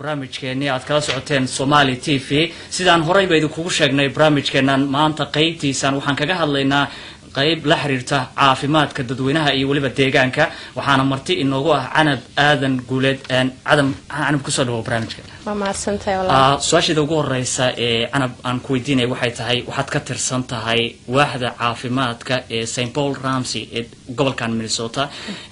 barnaamijkeenii aad kala socoteen somali t v sidaan horeyba idinkugu sheegnay barnaamijkeenan maanta qeybtiisan waxaan kaga hadlaynaa qayb la xiriirta caafimaadka dadweynaha iyo weliba deegaanka waxaana marti inoogu ah canab aadan guuleed cadam canab kusoo dhawo barnaamijka waa mahadsantahay walaal su-aasheeda ugu horeysa ee canab aan ku weydiinaya waxay tahay waxaad ka tirsan tahay waaxda caafimaadka ee st paul ramsey ee gobolkan minnesota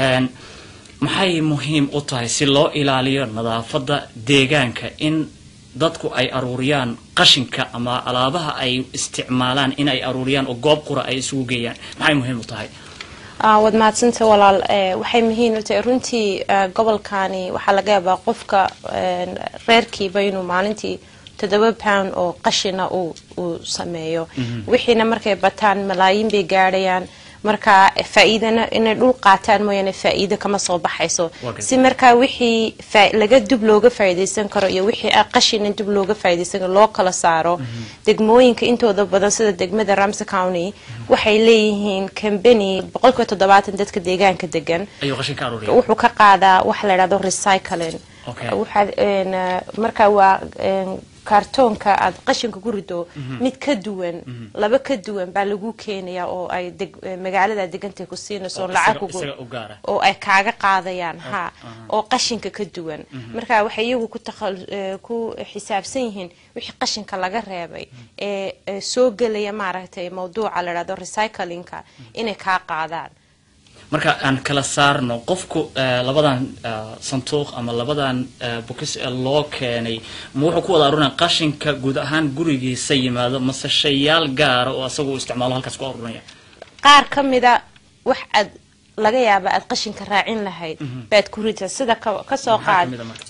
maxay muhiim u tahay si loo ilaaliyo nadaafadda deegaanka in dadku ay aruuriyaan qashinka ama alaabaha ay isticmaalaan in ay aruuriyaan oo goob qura ay isugu geeyaan maxay muhiim u tahay waad mahadsantay walaal waxay muhiim u tahay runtii gobolkani waxaa laga yaabaa qofka reerkiiba inuu maalintii toddoba pound oo qashina uu sameeyo wixiina markay bataan malaayiin bay gaadhayaan marka faa-iidana inay dhul qaataan mooyaane faa-iido kama soo baxayso si markaa wixii laga dub looga faa'iidaysan karo iyo wixii qashina dub looga faa'iidaysan karo loo kala saaro degmooyinka intooda badan sida degmada ramsey county waxay leeyihiin company boqolkiiba toddobaatan dadka deegaanka degan wuxuu ka qaadaa waxa la yidhahdo recycling waxaad marka waa kaartoonka aad qashinka ku rido mid ka duwan laba ka duwan baa lagu keenaya oo ay magaalada degantay ku siinayso lacag oo ay kaaga qaadayaan ha oo qashinka ka duwan marka waxay iyagu ku xisaabsan yihiin wixii qashinka laga reebay ee soo gelaya maaragtay mawduuca la dhahdo recyclingka inay kaa qaadaan marka aan kala saarno qofku labadan sanduuq ama labadan bukis ee loo keenay ma wuxuu ku wada arurinaya qashinka guud ahaan gurigiisa yimaado mase shayaal gaara oo asagu isticmaalo halkaas ku arurinaya qaar ka mida wax aad laga yaaba aad qashinka raacin lahayd baad ku rita sida kasoo qaad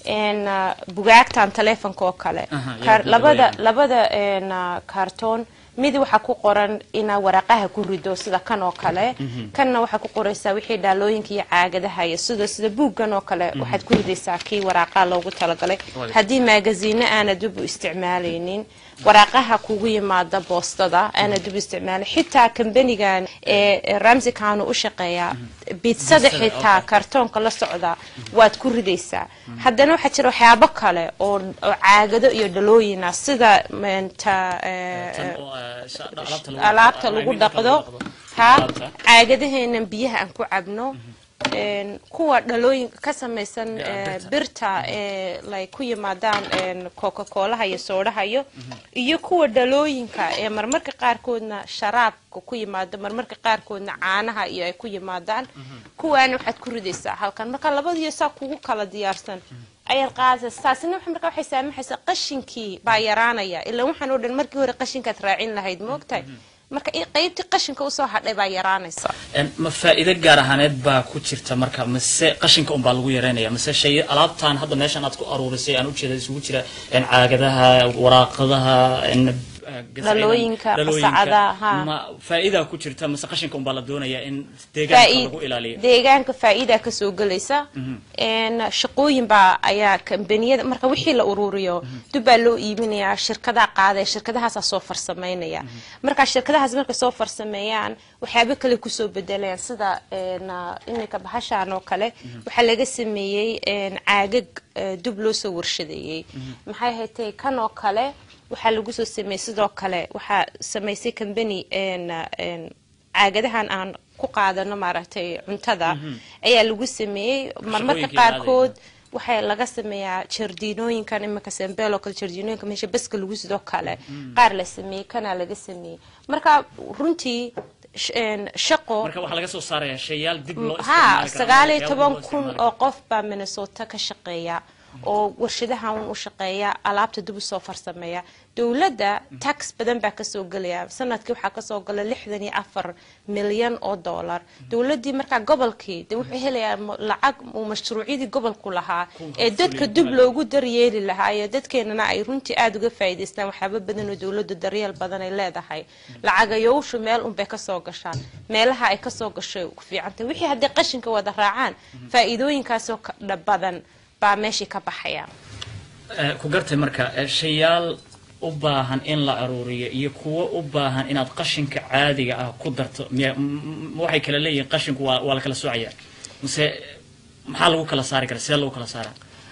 bugaagtan taleefonka oo kale labada labada kaartoon mid waxaa ku qoran inaa waraaqaha ku rido sida kan oo kale kanna waxaa ku qoraysaa wixii dhaalooyinka iyo caagadaha iyo sida sida buuggan oo kale waxaad ku ridaysaa kii waraaqaha loogu talagalay haddii maagaziino aana dib u isticmaalaynin waraaqaha kugu yimaada boostada aana dib u isticmaalay xitaa kambanigan ee ramsey county u shaqeeya bidsada xitaa kartoonka la socda waad ku ridaysaa haddana waxaa jira waxyaabo kale oo caagado iyo dhalooyina sida alaabta lagu dhaqdo ha caagadaheena biyaha aan ku cabno kuwa dhalooyinka ka samaysan birta ee lay ku yimaadaan coca coolaha iyo soodhahayo iyo kuwa dhalooyinka ee marmarka qaarkoodna sharaabka ku yimaado marmarka qaarkoodna caanaha iyo ay ku yimaadaan kuwaana waxaad ku ridaysaa halkan marka labadiyo saa kugu kala diyaarsan ayaad qaadaysa taasina marka waxay saamaxaysaa qashinkii baa yaraanaya ilaa waxaan oo dhan markii hore qashinkaad raacin lahayd moogtahay marka qaybtii qashinka usoo hadhay baa yaraanaysa ma faa-iido gaar ahaaneed baa ku jirta marka mase qashinka unbaa lagu yareynaya mase shay alaabtan hadda meeshan aad ku aruurisay aan ujeeda isugu jira caagadaha waraaqadaha dhalooyinka qasacadaha ma faa-iidaa ku jirta mase qashinka unbaa la doonaya in deegaanka lagu ilaaliyo deegaanka faa-iidaa kasoo gelaysa shaqooyin baa ayaa kambaniyada marka wixii la ururiyo dub baa loo iibinayaa shirkadaa qaadaya shirkadahaasaa soo farsameynaya marka shirkadahaas markay soo farsameeyaan waxyaabo kale kusoo bedelayaan sida iminka bahashaan oo kale waxaa laga sameeyey caagag dub loo soo warshadeeyey maxay haytay kan oo kale waxaa lagu soo sameeyey sidoo kale waxaa samaysay combany caagadahan aan ku qaadano maaragtay cuntada ayaa lagu sameeyey marmarka qaarkood waxaa laga sameeyaa jardiinooyinkan iminka sembeel oo kale jardiinooyinka meesha baska lagu sidoo kale qaar la sameeyey kanaa laga sameeyey marka runtii shaqo marka waxaa laga soo saaraya shayaal dib loo ha sagaal iyo toban kun oo qof baa minnesota ka shaqeeya oo warshadahan u shaqeeya alaabta dib usoo farsameeya dowladda tax badan baa kasoo gelaya sanadkii waxaa kasoo gala lixdan iyo afar milyan oo dollar dowladii markaa gobolkii de wuxuu helayaa lacag uu mashruucyadii gobolku lahaa ee dadka dib loogu daryeeli lahaa iyo dadkeenana ay runtii aada uga faa'iidaystaan waxyaaba badan oo dowladdu daryeel badan ay leedahay lacagayowshu meel unbay kasoo gashaan meelaha ay kasoo gashay ku fiicantay wixii hadday qashinka wada raacaan faa'iidooyinkaasoo badan baa meeshii ka baxaya ku gartay marka shayaal u baahan in la aruuriyo iyo kuwo u baahan inaad qashinka caadiga ah ku darto miya waxay kala leeyihiin qashinku waa waa la kala soocaya mise maxaa lagu kala saari karaa sidee lagu kala saaraa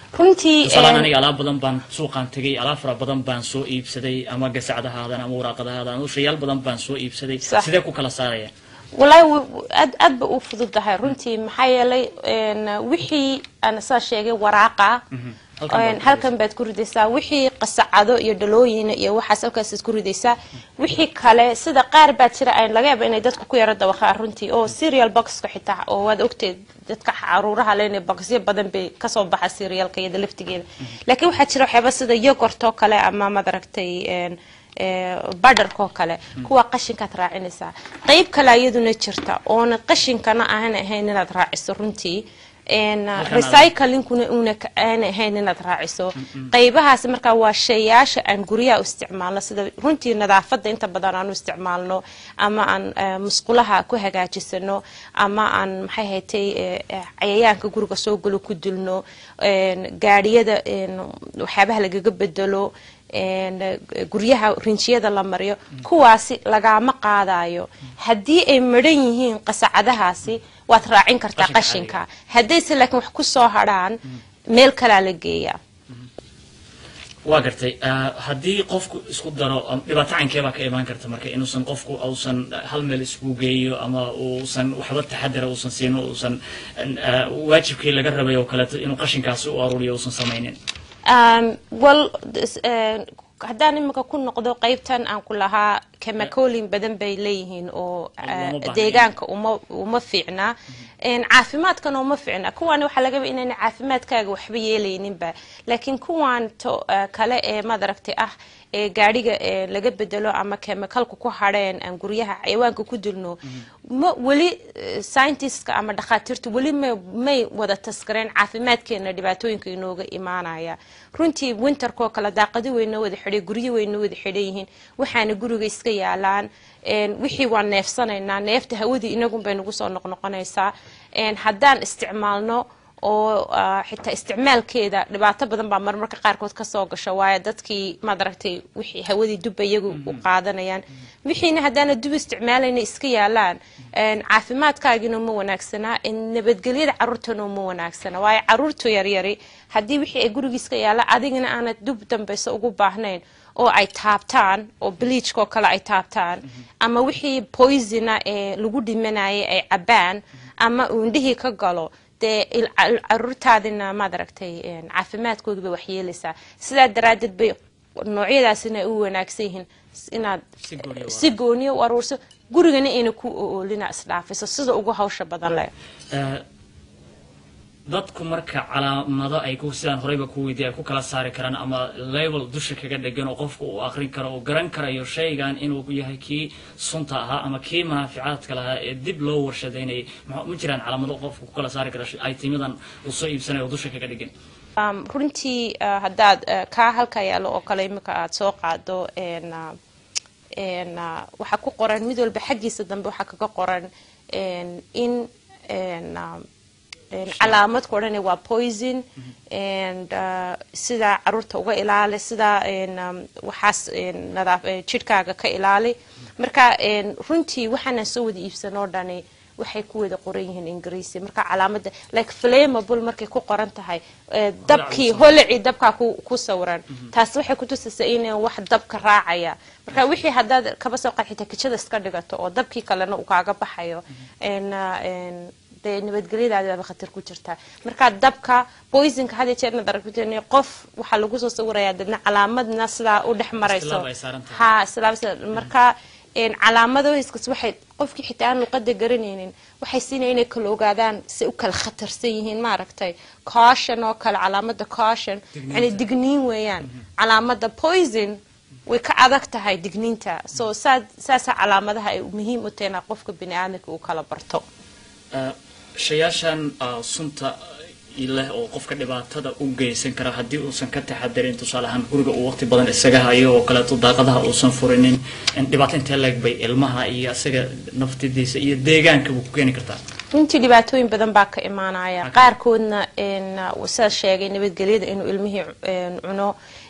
runtii tusaalahaan een, aniga alaab badan baan suuqaan tegay alaab fara badan baan soo iibsaday ama gasacdahaadan ama waraaqadahaadan ushayaal badan baan soo iibsaday Sax. sidee ku kala saaraya wallaahi w- w- aad aad ba u fududahay runtii maxaa yeelay een, wixii aan saa sheegay waraaqa Halkan baad een, ku halkan baad ku ridaysaa wixii qasacado iyo dhalooyin iyo waxaas halkaasaad ku ridaysaa wixii kale sida qaar baa jira aan laga yaaba inay dadku ku yaro dawaqaan runtii oo serial boxka xitaa oo waad ogteed dadka caruuraha lena boxyo badan bay kasoo baxa serialka iyada laftigeeda laakiin waxaa jira waxyaaba sida yogurt oo kale ama madaragtay een, badharka oo kale kuwa qashinkaad raacinaysaa qeyb kale iyaduna jirta oona qashinkana aan ahayn inaad raaciso runtii een, recyclingkuna una ka- aan ahayn inaad raaciso qeybahaas markaa waa shayaasha aan guryaha u isticmaalno sida runtii nadaafada inta badan aan u isticmaalno ama aan eh, musqulaha ku hagaajisano ama aan maxay haytay eh, eh, cayayaanka guriga soo galo ku dilno een, gaadhiyada een, waxyaabaha lagaga bedelo een, eh, guryaha rinjiyada la mariyo kuwaasi lagama qaadayo haddii ay maran yihiin qasacadahaasi waad raacin kartaa Qashinka qashinka haddayse laakiin wax ku soo hadhaan meel kalaa la geeyaa waa gartay ah, haddii qofku isku daro am- dhibaato cankee baa ka imaan karta marka inuusan qofku uusan hal meel isku geeyo ama uusan waxba taxadara uusan siino uusan ah, waajibkii laga rabay oo kaleeto inuu qashinkaasi u aruuriyo uusan samaynin Um, well this, uh, haddaan imika ku noqdo qeybtan aan ku lahaa chemicolin badan bay leeyihiin oo Uma baahnayn. deegaanka uma uma fiicna Een, caafimaadkana uma fiicna kuwan waxaa laga yaabaa inayna caafimaadkaaga waxba yeelayninba laakiin kuwan to eh, kale ee madaragtay ah ee gaadhiga ee laga bedelo ama chemicalka ku hadheen aan guryaha xayawaanka ku dilno ma weli eh, scientistka ama dhakhaatiirtu weli ma may wada taskareen caafimaadkeena dhibaatooyinka inooga imaanaya runtii winterkoo kale daaqado weyna wada xidhay guryo weyna wada xidhan yihiin waxaana guriga iska yaalaan een, wixii waan neefsanaynaa neefta hawadii inagun bay nagu soo noqnoqonaysaa een, haddaan isticmaalno oo ah, xitaa isticmaalkeeda dhibaato badan baa marmarka qaarkood kasoo gasho waayo dadkii maaragtay wixii hawadii dubba iyagu u qaadanayaan wixiina haddaana dub isticmaalayna iska yaalaan een, caafimaadkaagina ma wanaagsanaa een, nabadgelyada caruurtana uma wanaagsana waayo caruurtu yaryari haddii wixii ay guriga iska yaalaan adigana aanad dub dambayso ugu baahnayn oo ay taabtaan oo bleachka oo kale ay taabtaan ama wixii poisona ee lagu dhimanayay ay cabaan ama uu indhihii ka galo dee il- cal- caruurtaadina maad aragtay een, caafimaadkooda bay waxyeelaysaa sidaa daraaddeed bay noocyadaasina ay u wanaagsan yihiin s- inaad Si gooni u si gooniya u aruurso gurigana ayna ku oolina isdhaafiso sida ugu hawsha badan leh Ah, dadku marka calaamado ay ku sidaan horeyba ku weydiiyay ay ku kala saari karaan ama label dusha kaga dhegan oo qofku uu aqrin karo oo garan karayo shaygan inuu yahay kii sunta ahaa ama kii manaaficaadka lahaa ee dib loo warshadaynayay ma ma jiraan calaamado qofku ku kala saari kara itimidan uu soo iibsanayo oo dusha kaga dhegan Um, runtii uh, haddaad uh, kaa halka yaalo oo kale imika aad soo qaado een, uh, een, uh, waxaa ku qoran mid walba xaggiisa dambe waxaa kaga qoran een, in een, um, een, calaamad ku odhanaya waa poison and uh, sida caruurta uga ilaali sida een, um, waxaas een, nadaaf eh, jidhkaaga ka ilaali marka een, runtii waxaana soo wada iibsanoo dhani waxay ku wada qoran yihiin ingiriisi marka calaamada like flammable markay ku qoran tahay eh, dabkii holaci dabkaa ku ku sawiran taas waxay kutusaysaa in wax dabka raacaya marka wixii haddaad kaba soo qaxita kijada iska dhigato oo dabkii kalena uu kaaga baxayo en, ah, en, dee nabadgelyadaada baaba khatar ku jirtaa marka dabka poisonka had iyo jeerna daragtay qof waxaa lagu soo sawirayaa dadna calaamadna sidaa u dhex marayso Istilaab ay saaran tahay. ha islaam sida- marka een, calaamadohiskas waxay qofkii xitaa aan luqada garanaynin waxay siinaya inay kala ogaadaan si u kala khatarsan yihiin maaragtay caution oo kale calaamada caution yani digniin weeyaan calaamada poison way ka adag tahay digniinta so saa saasa calaamadaha ay muhiim u tahay inaa qofka bini aadamka uu kala barto Ah, shayaashan ah, sunta leh oo qofka dhibaatada u geysan kara haddii uusan ka taxadarin tusaale ahaan guriga uu waqti badan isaga hayo oo kaleeto daaqadaha uusan furinin in dhibaato intee leeg bay ilmaha iyo isaga naftidiisa iyo deegaankaba ku keeni kartaa runtii dhibaatooyin badan baa ka imaanaya qaarkoodna een, sidaa sheegay nabadgelyada inuu ilmihii een, cuno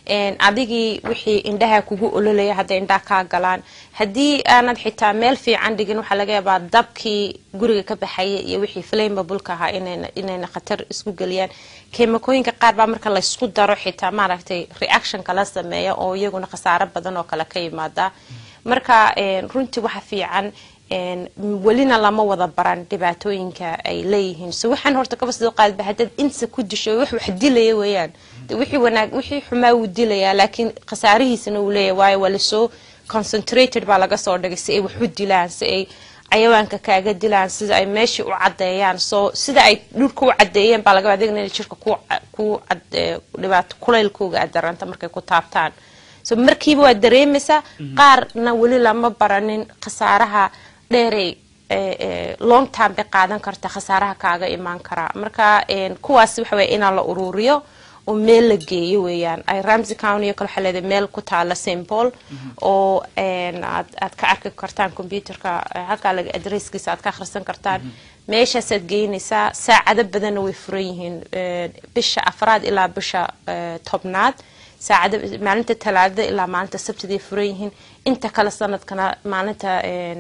adigii wixii indhaha kugu ololaya hadday indhaha kaa galaan haddii aanad xitaa meel fiican dhigin waxaa laga yaabaa dabkii guriga ka baxaya iyo wixii flammabulka ahaa inayna khatar isku geliyaan keemakooyinka qaar baa marka laysku daro xitaa maaragtay reactionka la sameeya oo iyaguna khasaaro badan oo kale ka yimaada marka runtii waxa fiican welina lama wada baran dhibaatooyinka ay leeyihiin so waxaan horta kaba soo qaadba haddaad insa ku disho wax wax dilaya weeyaan wixii wanaag wixii xumaa wuu dilayaa laakiin khasaarihiisana uu leeyahay waayo waa lasoo concentrated baa laga soo dhigay si ay wax u dilaan si ay cayawaanka kaaga dilaan sida ay meeshii u cadeeyaan so sida ay dhulka u cadeeyeen baa laga adeegna inay jirka ku ku dhibaato kulaylkooga aad daranta markay ku taabtaan so markiiba waad dareemaysaa qaarna weli lama baranin khasaaraha dheeray long time bay qaadan karta khasaaraha kaaga imaan karaa marka kuwaas waxa weya inaan la ururiyo oo meel la geeyo weeyaan ay ramsey county kale waxaa leedahay meel ku taala st paul oo aad aad ka arki kartaan computerka halkaa laga adresskiisa aad ka akhrisan kartaan meeshaasaad geynaysaa saacado badanna way furan yihiin bisha afraad ilaa bisha tobnaad saacada maalinta talaadada ilaa maalinta sabtiday furan yihiin inta kale sanadkana maalinta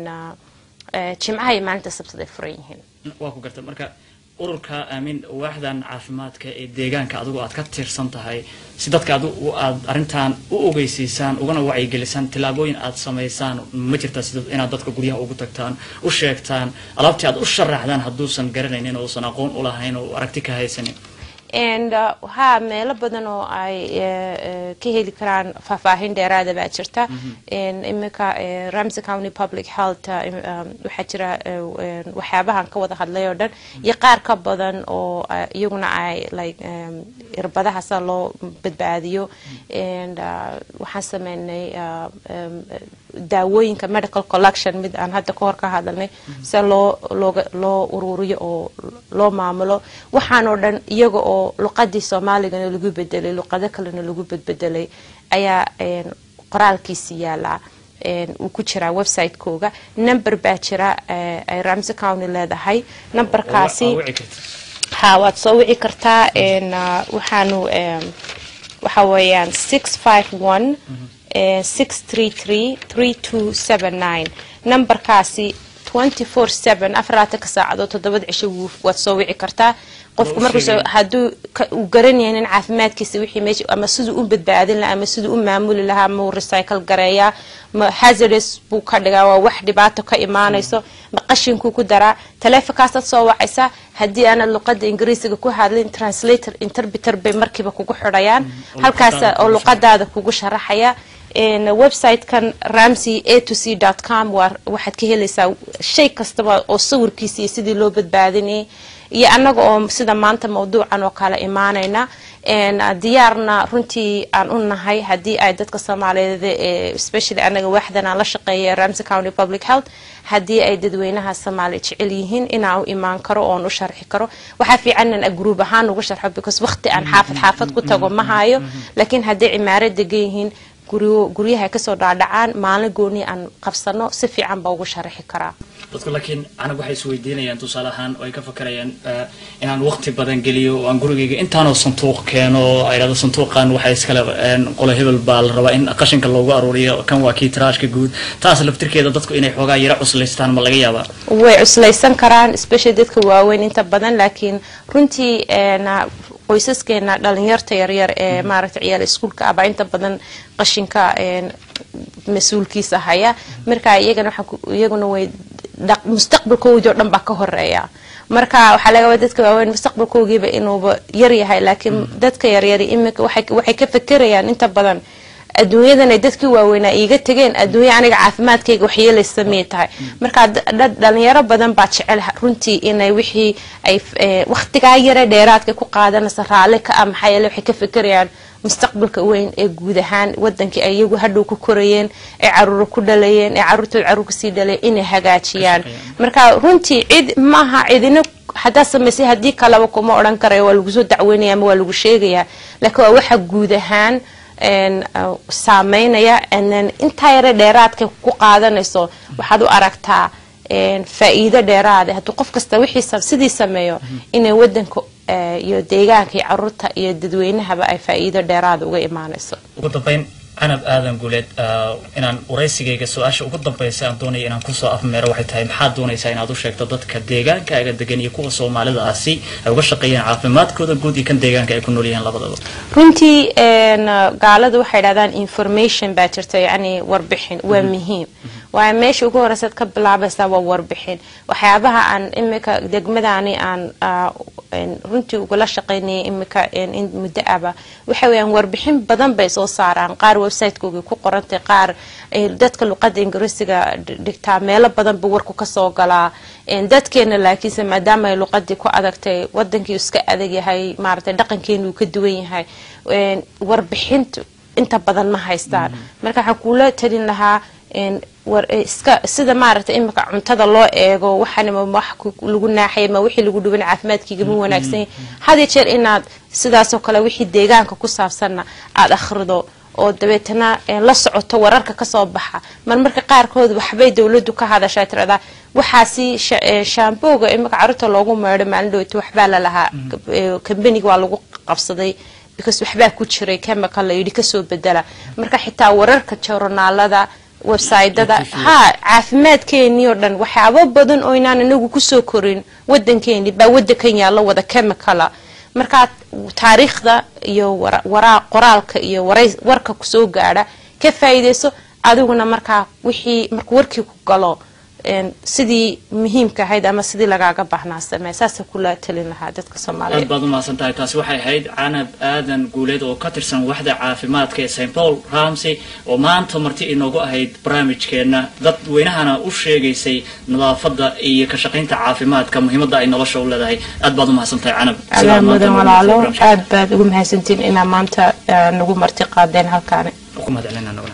jimcaha iyo maalinta sabtiday furan yihiin waa ku garta marka ururka aamin waaxdan caafimaadka ee deegaanka adigu aad ka tiirsan tahay si dadka adigu aad arrintan u ogeysiisaan ugana wacyigelisaan tillaabooyin aad samaysaan ma jirtaa sida inaad dadka guryaha ugu tagtaan u sheegtaan alaabtii aad u sharaxdaan hadduusan garanaynin uusan aqoon u lahayn oo aragti ka haysanin and ha meelo badan oo ay ka heli karaan faahfaahin dheeraada baa jirta iminka ramsey county public health waxaa jira waxyaabahan ka wada hadlay oo dhan iyo qaar ka badan oo iyaguna ay like irbadaha sida loo badbaadiyo and waxaan sameynay daawooyinka medical collection mid aan hadda ka hor ka hadalnay sida loo looga loo ururiyo oo loo maamulo waxaan oo dhan iyaga oo luqadii soomaaligana lagu bedelay luqado kalena lagu bedbedelay ayaa qoraalkiisi yaalaa uu ku jiraa website-kooga number baa jira ay ramsey county leedahay numberkaasi ha waad soo wici kartaa waxaanu waxa weeyaan six five one six three three three two seven nine numberkaasi twenty four seven afaraatanka saacadood toddobada cisho waad soo wici kartaa qofku markuus hadduu uu garan yahay in caafimaadkiisa wixii meesha ama siduu u badbaadin lahaa ama siduu u maamuli lahaa ma uu recycle gareeyaa ma hazardous buu ka dhigaa waa wax dhibaato ka imaanayso ma qashinkuu ku daraa taleefonkaasaad soo wacaysaa haddii aanad luqada ingiriisiga ku hadlin translator interpreter bay markiiba kugu xidhayaan halkaas oo luqadaada kugu sharaxaya website-kan ramsey a to c dot com waa waxaad ka helaysaa shay kastaba oo sawirkiisa iyo sidii loo badbaadinayay iyo annaga oo sida maanta mawduucan oo kale imaanayna diyaarna runtii aan u nahay haddii ay dadka soomaaliyeed especially anaga waaxdan aan la shaqeeya ramsey county public health haddii ay dadweynaha soomaaliya jecel yihiin inaan u imaan karo oon u sharxi karo waxaa fiican inaan gruub ahaan ugu sharxo because waqti aan xaafad xaafad ku tago ma hayo laakiin hadday cimaaro degan yihiin guryaha ay kasoo dhaadhacaan maalin gooni aan qabsano si fiican baa ugu sharaxi karaa dadku laakiin anag waxay isweydiinayaan tusaale ahaan oo ay ka fakarayaan inaan waqti badan geliyo oo aan gurigayga intaanoo sanduuq keeno ay dhahdo sanduuqan waxay iskale qolo hebel baa la rabaa in qashinka loogu aruuriyo kan waa kii tiraashka guud taas laftirkeeda dadku inay xoogaa yara cuslaystaan ma laga yaabaa way cuslaysan karaan especially dadka waaweyn inta badan laakiin runtii qoysaskeena dhalinyarta yaryar ee maaragta ciyaal iskuulka ah baa inta badan qashinka mas-uulkiisa haya marka iyagana iyaguna way mustaqbalkoodii oo dhan baa ka horeeya marka waxaa laga wada dadka waaweyn mustaqbalkoogiiba inuuba yar yahay laakiin dadka yaryari iminka waxay ka fekerayaan inta badan adduunyadan ay dadkii waaweynaa iiga tegeen adduunya aniga caafimaadkayga waxyeelaysa miyay tahay marka dhalinyaro badan baa jecel runtii inay wixii ay waqtigaa yare dheeraadka ku qaadanaysa raalli ka ah maxaa yeele waxay ka fekerayaan mustaqbalka weyn ee guud ahaan wadankii ay iyagu hadhow ku korayeen ay caruuro ku dhalayeen ee caruurtood caruur kasii dhalayeen inay hagaajiyaan marka runtii cid maaha cidina haddaad samaysay haddii kaleba kuma odhan karayo waa lagu soo dacweynaya ama waa lagu sheegayaa laakiin waa waxa guud ahaan saameynaya intaa yare dheeraadka ku qaadanayso waxaad u aragtaa faa-iido dheeraade hadduu qof kasta wixii sidii sameeyo inay wadanka iyo deegaanka iyo caruurta iyo dadweynahaba ay faa'iido dheeraada uga imaanayso ugu dambeyn canab aadan guuleed inaan waraysigayga su-aasha ugu dambaysa aan doonaya inaan kusoo afmeero waxay tahay maxaad doonaysaa inaad u sheegto dadka deegaankaaga degan iyo kuwa soomaalida ah si ay uga shaqeeyaan caafimaadkooda guud iyo kan deegaanka ay ku nool yihiin labadaba runtii gaalada waxay dhahdaan information baa jirta yacni warbixin waa muhiim waayo meesha ugu horeysaad ka bilaabaysaa waa warbixin waxyaabaha aan imika degmadani aan runtii ugula shaqaynayay imika in muddo aba waxa weeyaan warbixin badan bay soo saaraan qaar website-koogii ku qorantay qaar dadka luqadda ingiriisiga dhigtaa meelo badan buu warku kasoo galaa dadkeena laakiinse maadaama ay luqadii ku adagtay wadankii iska adag yahay maaragtay dhaqankeena uu ka duwan yahay warbixintu inta badan ma haystaan marka waxaan kuula talin lahaa iska sida maaragtay imika cuntada loo eego waxanima wax lagu naaxay ma wixii lagu dhuban caafimaadkiiga ma wanaagsan had iyo jeer inaad sidaasoo kale wixii deegaanka ku saabsanna aada akhrido oo dabeetana la socoto wararka kasoo baxa marmarka qaarkood waxbay dowladu ka hadashaa tiradaa waxaasi shaambooga imika caruurta loogu meedho maalin dhaweyto waxbaa lalahaa kambaniga waa lagu qabsaday because waxbaa ku jiray chemical la yidhi kasoo bedela marka xitaa wararka joornaalada websytada ha caafimaadkeenii oo dhan waxyaabo badan oo inaan inagu kusoo korin wadankeeni baa wadankan yaallo wada chemicala markaa taariikhda iyo qoraalka iyo warka kusoo gaadha ka faa'iidayso adiguna markaa wixii markuu warkii ku galo sidii muhiimka ahayd ama sidii lagaaga baahnaa samee saasa kula talin lahaa dadka soomaaliyeed aad baad umahadsan tahay taasi waxay ahayd canab aadan guuleed oo ka tirsan waxda caafimaadka ee st paul ramsey oo maanta marti inoogu ahayd barnaamijkeena dadweynahana u sheegaysay nadaafada iyo ka shaqaynta caafimaadka muhiimada ay nolosha u leedahay aad baad umahadsan tahay canab adaa mudan walaalo aad baad ugu mahadsantiin inaa maanta nagu marti qaadeen halkaani ku mahadcelinana